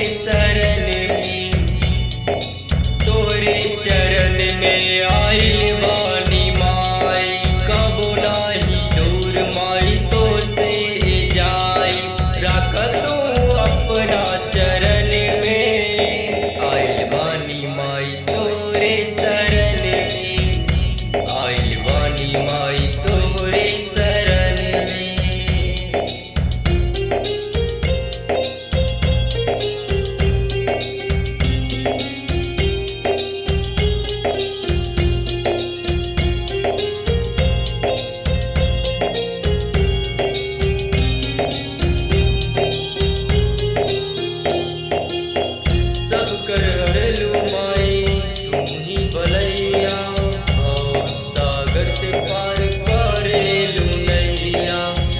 शरण में तोरे चरण में आइल बानी माई कबो नाही दूर माई तो से जाई रख तू अपना चरण में आइल बानी माई तोरे शरण में आइल बानी माई तोरे शरण में सब कर हरलू माई तू ही बलैया और सागर से पार करेलू नैया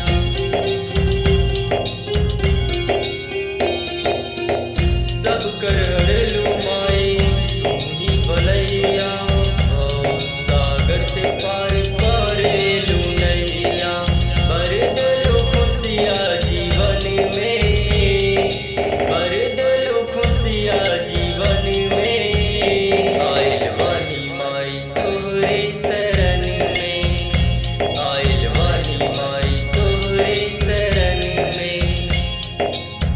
सब कर हरलू माई तू ही बलैया और सागर से पार करेलू नैया कर दलो खुशिया जीवन में कर दलो खुशिया जीवन में आइल वानी माई तोरे शरण में आइल वानी माई तोरे शरण में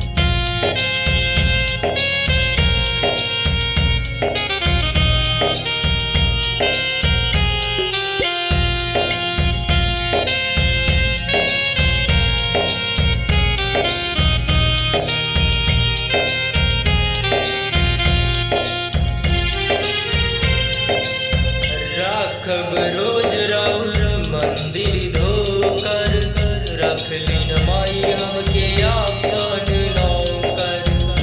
राखब रोज राउर मंदिर धोकर रख लीन माई हमके आपन नौकर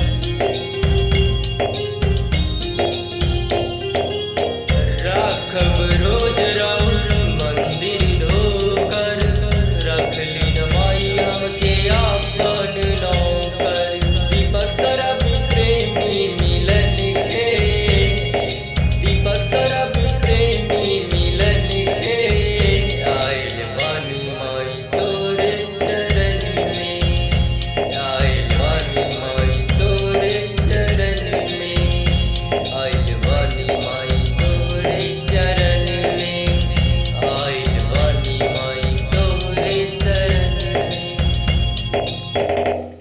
राखब रोज राउर मंदिर धोकर रख लीन माई हमके आपन नौकर दीपक सरब प्रेमी मिलन के दीपक सरब प्रेमी मिलन के आइल बानी माई तोरे चरण में आइल बानी माई तोरे चरण में आइल बानी माई तोरे चरण में आइल बानी माई तोरे चरण में